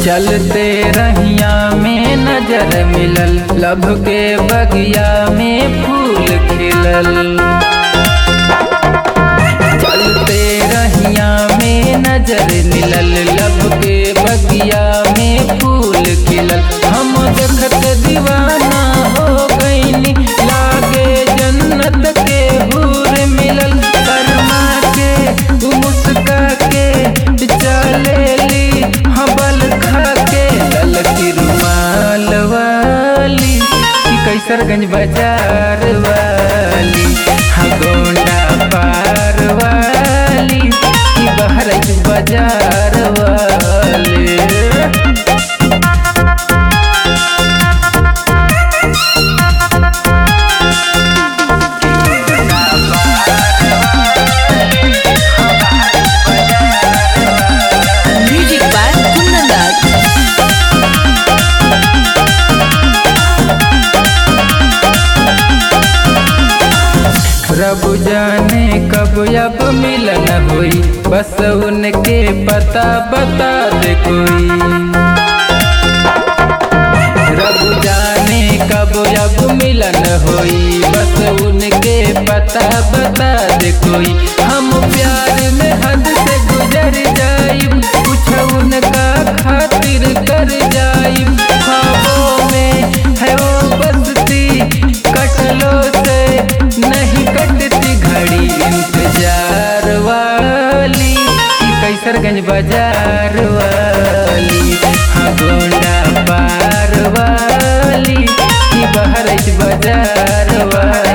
चलते रहिया में नजर मिलल लब के बगिया में फूल खिलल चलते रहिया में नजर मिलल लब के बगिया में फूल खिलल हम देखत दीवाना हो गईनी लागे जन्नत के हूर मिलल शर्मा के उ मुस्का के चलेली हबल खा के ललकी रुमाल वाली कि कैसरगंज बाजार वाली हाँ गोंडा पार वाली कि बहराइच बाजार वाली Music by Kundan Das. रब जाने कब अब मिलन हुई बस उनके पता बता दे कोई रब जाने कब अब मिलन हुई बस उनके पता बता दे कोई हम प्यार में हद से गुजर जाइब कुछ उनका खातिर कर जाइब ख्वाबों में है वो बसती कटलो से नहीं कटती घड़ी इंतजार वाली कि कैसरगंज बाजार वाली हाँ गोंडा पार वाली कि बहरच बाजार वाली